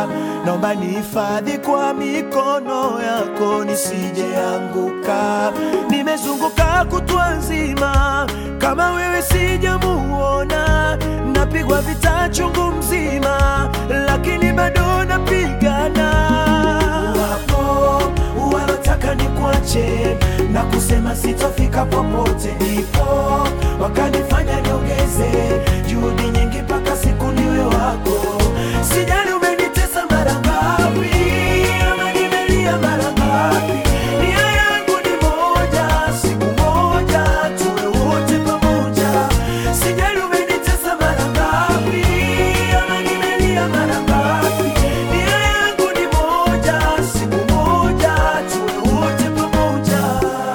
naomba nihifadhi kwa mikono yako nisijeanguka. Nimezunguka kutwa nzima, kama wewe sijamuona, napigwa vita chungu mzima, lakini bado napigana. Wapo walotaka nikuache na kusema sitofika popote, ipo wakanifanya niongeze juhudi nyingi mpaka siku niwe wako. Sijali umenitesa mara ngapi, ama nimelia mara ngapi, nia yangu ni moja, siku moja tuwe wote pamoja. Sijali umenitesa mara ngapi, ama nimelia mara ngapi, nia yangu ni moja, siku moja tuwe wote pamoja.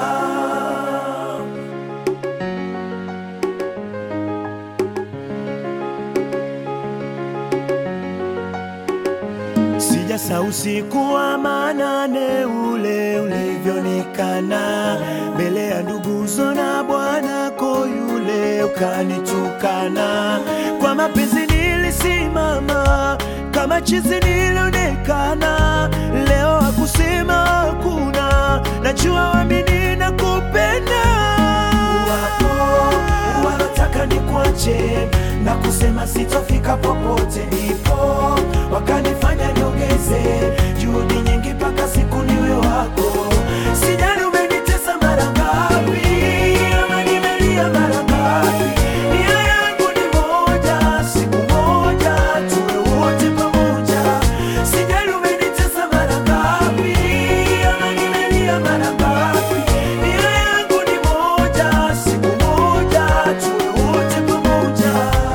Sijasa usiku wa manane ule ulivyonikana mbele ya nduguzo na bwanako yule ukanitukana. Kwa mapenzi nilisimama kama chizi nilionekana, leo hakusema hakuna, najua wamini na kupenda wapo walotaka nikuache na kusema sitofika popote, ipo wakanifanya niongeze juhudi nyingi mpaka siku niwe wako. Sijali umenitesa mara ngapi, ama nimelia mara ngapi, nia yangu ni moja, siku moja tuwe wote pamoja. Sijali umenitesa mara ngapi, ama nimelia mara ngapi, nia yangu ni moja, siku moja tuwe wote pamoja.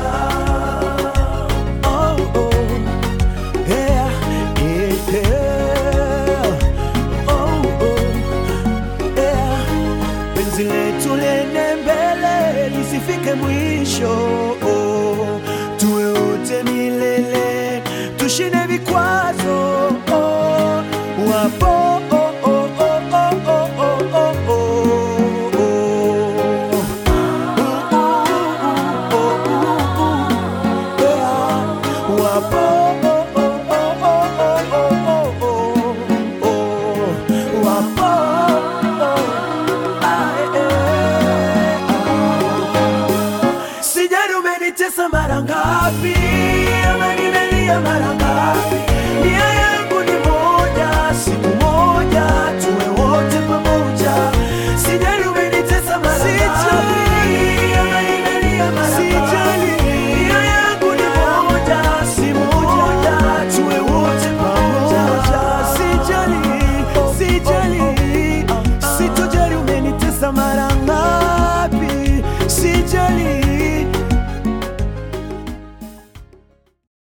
Oh, oh. Yeah, yeah, yeah. Oh, oh. Yeah. Penzi letu lene mbele lisifike mwisho oh. Tuwe wote milele tushinde